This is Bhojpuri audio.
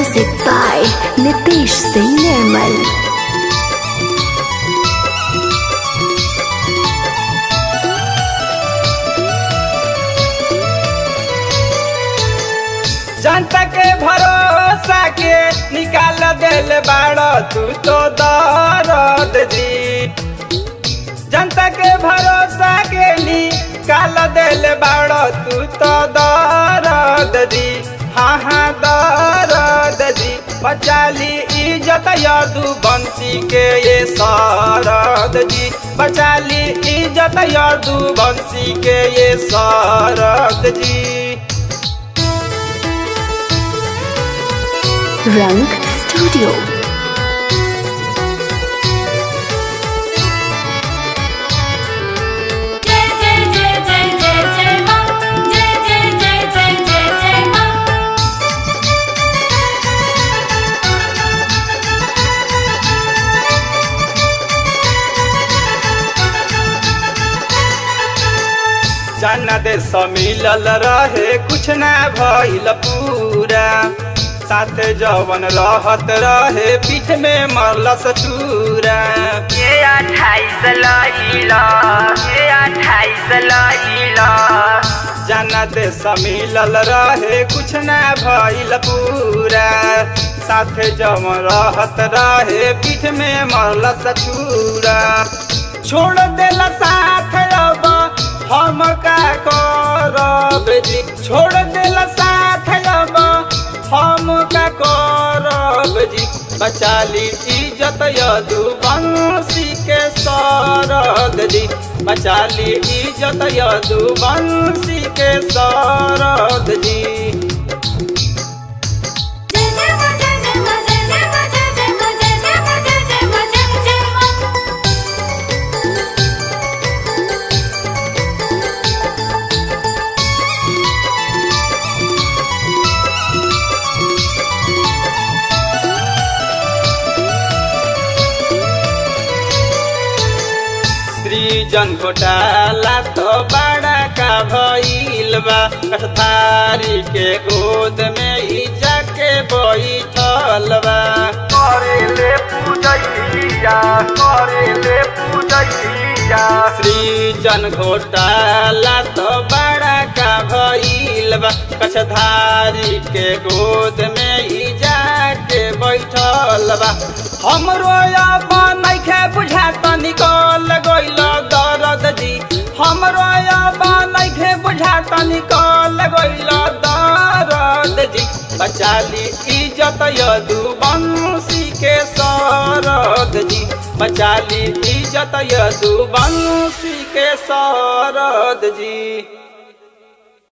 Music by Nitish Singh Nirmal. जनता के भरोसा के निकाल दिल बाड़ तू तो दर्द जी जनता के भरोसा के निकाल दिल बाड़ तू तो दर्द जी हाँ हाँ दर्द जी बचाली इज्जत यादू बंसी के ये सरद जी बचाली इज्जत यादू बंसी के ये सरद जी Rang Studio. जय जय जय जय जय जय मां जय जय जय जय जय जय मां जाना दे मिलल रहे कुछ ना भइल पूरा साथे जवन रहत रहे पीठ में मरलस चूरा ये अट्ठाईस लैला ये अट्ठाईस लैला जाना दे मिलल रहे कुछ ना भइल पूरा साथे जवन रहत रहे पीठ में मरलस चूरा छोड़ देला साथ अब हम का करब जी छोड़ देला साथ अब हम का करब जी बचाली इज्जत यदु बंसी के सरद जी बचाली इज्जत यदु बंसी के सरद जी जय जय मां जय जय मां जय जय मां जय जय मां जय जय मां जय जय मां जय जय मां सृजन घोटाला तो बड़ा का भइल बा कठधारी के गोद में ही जाके बैठल बा करेले पूजैया करेले पूजैया सृजन घोटाला तो बड़ा का भइल बा कछधारी के गोद में ही जाके बैठल बा हमरो अब नइखे बुझात निकल गइल दर्द जी हमरो अब नइखे बुझात निकल गइल दर्द जी बचाली इज्जत यदु बंसी के सरद जी बचाली इज्जत यदु बंसी के सरद जी